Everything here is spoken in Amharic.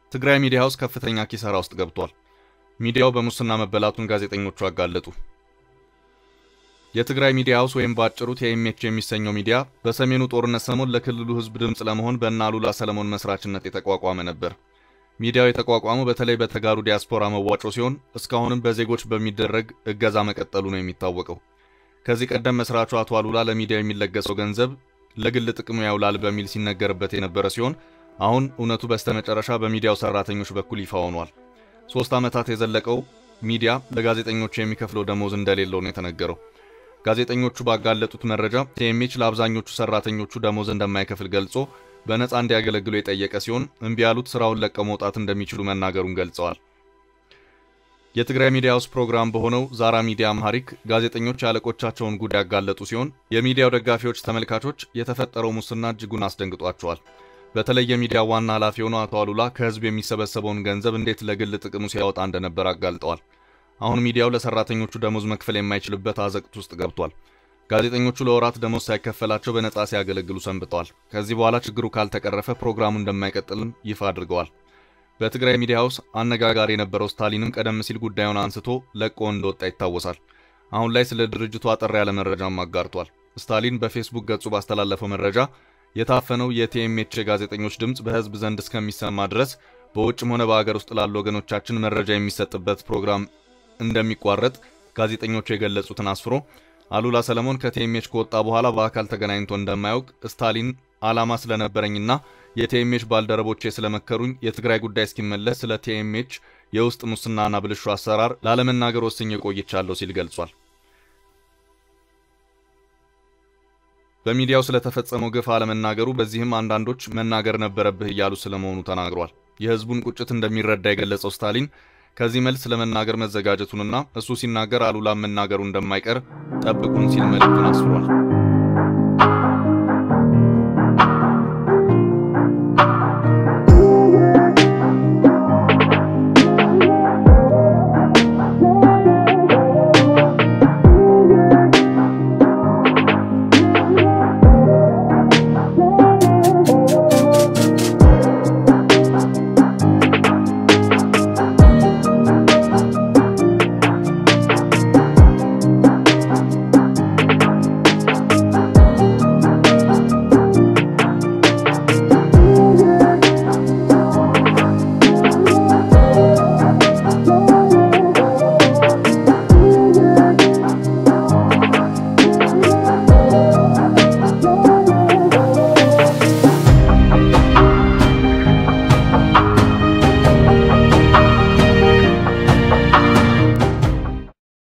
ትግራይ ሚዲያ ሃውስ ከፍተኛ ኪሳራ ውስጥ ገብቷል። ሚዲያው በሙስና መበላቱን ጋዜጠኞቹ አጋለጡ። የትግራይ ሚዲያ ሃውስ ወይም በአጭሩ ቲኤምኤች የሚሰኘው ሚዲያ በሰሜኑ ጦርነት ሰሞን ለክልሉ ሕዝብ ድምፅ ለመሆን በእነ አሉላ ሰለሞን መስራችነት የተቋቋመ ነበር። ሚዲያው የተቋቋመው በተለይ በተጋሩ ዲያስፖራ መዋጮ ሲሆን እስካሁንም በዜጎች በሚደረግ እገዛ መቀጠሉ ነው የሚታወቀው። ከዚህ ቀደም መስራቹ አቶ አሉላ ለሚዲያው የሚለገሰው ገንዘብ ለግል ጥቅሙ ያውላል በሚል ሲነገርበት የነበረ ሲሆን አሁን እውነቱ በስተመጨረሻ በሚዲያው ሰራተኞች በኩል ይፋ ሆኗል። ሶስት ዓመታት የዘለቀው ሚዲያ ለጋዜጠኞቹ የሚከፍለው ደሞዝ እንደሌለው ነው የተነገረው። ጋዜጠኞቹ ባጋለጡት መረጃ ቲኤምኤች ለአብዛኞቹ ሰራተኞቹ ደሞዝ እንደማይከፍል ገልጾ በነፃ እንዲያገለግሉ የጠየቀ ሲሆን እምቢ ያሉት ስራውን ለቀው መውጣት እንደሚችሉ መናገሩን ገልጸዋል። የትግራይ ሚዲያ ሃውስ ፕሮግራም በሆነው ዛራ ሚዲያ አምሃሪክ ጋዜጠኞች ያለቆቻቸውን ጉድ ያጋለጡ ሲሆን የሚዲያው ደጋፊዎች፣ ተመልካቾች የተፈጠረው ሙስና እጅጉን አስደንግጧቸዋል። በተለይ የሚዲያ ዋና ኃላፊ የሆነው አቶ አሉላ ከህዝብ የሚሰበሰበውን ገንዘብ እንዴት ለግል ጥቅሙ ሲያወጣ እንደነበር አጋልጠዋል። አሁን ሚዲያው ለሰራተኞቹ ደሞዝ መክፈል የማይችልበት አዘቅት ውስጥ ገብቷል። ጋዜጠኞቹ ለወራት ደሞዝ ሳይከፈላቸው በነፃ ሲያገለግሉ ሰንብተዋል። ከዚህ በኋላ ችግሩ ካልተቀረፈ ፕሮግራሙ እንደማይቀጥልም ይፋ አድርገዋል። በትግራይ ሚዲያ ሃውስ አነጋጋሪ የነበረው ስታሊንም ቀደም ሲል ጉዳዩን አንስቶ ለቆ እንደወጣ ይታወሳል። አሁን ላይ ስለ ድርጅቱ አጠር ያለ መረጃም አጋርቷል። ስታሊን በፌስቡክ ገጹ ባስተላለፈው መረጃ የታፈነው የቲኤምኤች ጋዜጠኞች ድምፅ በህዝብ ዘንድ እስከሚሰማ ድረስ በውጭም ሆነ በአገር ውስጥ ላሉ ወገኖቻችን መረጃ የሚሰጥበት ፕሮግራም እንደሚቋረጥ ጋዜጠኞቹ የገለጹትን አስፍሮ አሉላ ሰለሞን ከቲኤምኤች ከወጣ በኋላ በአካል ተገናኝቶ እንደማያውቅ ስታሊን ዓላማ ስለነበረኝና የቲኤምኤች ባልደረቦቼ ስለመከሩኝ የትግራይ ጉዳይ እስኪመለስ ስለ ቲኤምኤች የውስጥ ሙስናና ብልሹ አሰራር ላለመናገር ወስኜ ቆይቻለሁ ሲል ገልጿል። በሚዲያው ስለተፈጸመው ግፍ አለመናገሩ በዚህም አንዳንዶች መናገር ነበረብህ እያሉ ስለመሆኑ ተናግሯል። የህዝቡን ቁጭት እንደሚረዳ የገለጸው ስታሊን ከዚህ መልስ ለመናገር መዘጋጀቱንና እሱ ሲናገር አሉላ መናገሩ እንደማይቀር ጠብቁን ሲል መልእክቱን አስፍሯል።